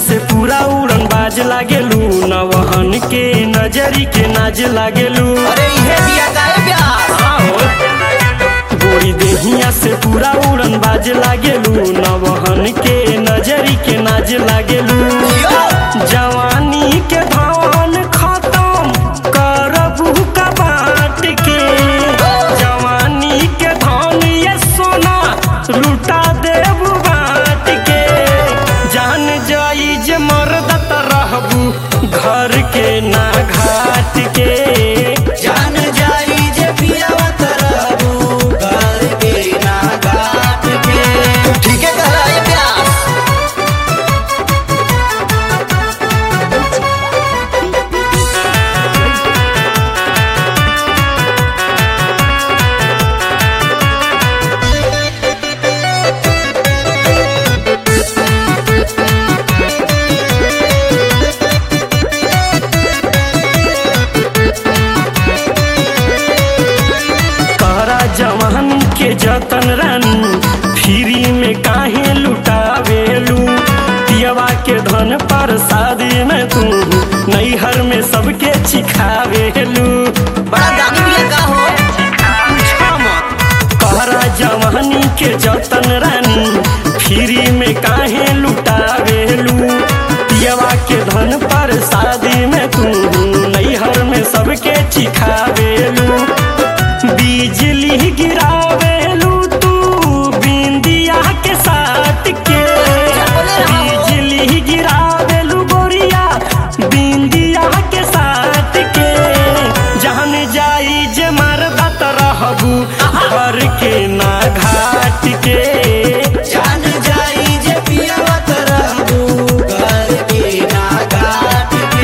से पूरा उड़न बाज लागेलू नवहन के नजरी के नाज लागेलू अरे इहे बिया काहे प्यास गोरी देहिया से पूरा उड़न बाज लागेलू नवहन के नजरी के नाज लागेलू यो जवानी के धन खत्म करबू का बाट के जवानी के धन ये सोना लुटा देबू बाट के जान जाई जे मरदत रहबू घर के ना घाट के जान जाई जे पियावा तरबू घर के ना घाट के ठीक है कह रहा है प्यास कहरा जवान के जतन रानी फ्री में काहे लुटावेलू पियवा के धन पर शादी में तू नैहर में सबके चिखावेलू बड़ा दानी बिया का हो कहरा जवानी के जतन रानी फ्री में काहे लुटावेलू पियवा के धन पर शादी में तू नैहर में सबके चिखावेलू बिजली गिरावेलू तू बिंदिया के साथ के बिजली गिरावेलू गोरिया बिंदिया के साथ के जहन जाई जे मरदत रहबू घर के ना घाट के जान जाई जे पियावा तरबू घर के ना घाट के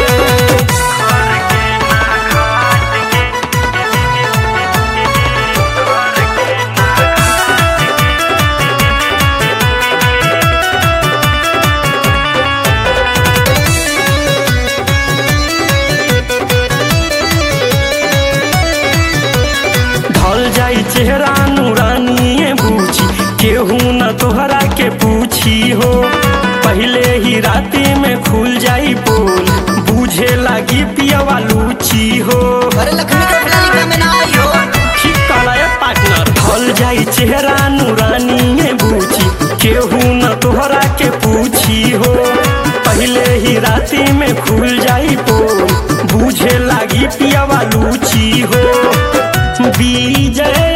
ढल जाई चेहरा नूरानिए बूझी केहू न तोहरा के पूछी हो पहले ही राती में खुल जाई बोल बूझे लागी पियवा लूची हो अरे लक्ष्मी का फिलहाल में ना आई हो ठीक कहला ए पार्टनर ढल जाई चेहरा नूरानिए बूझी केहू न तोहरा के पूछी हो पहले ही राती में खुल जाई बोल बूझे लागी पियवा लूची हो बीजय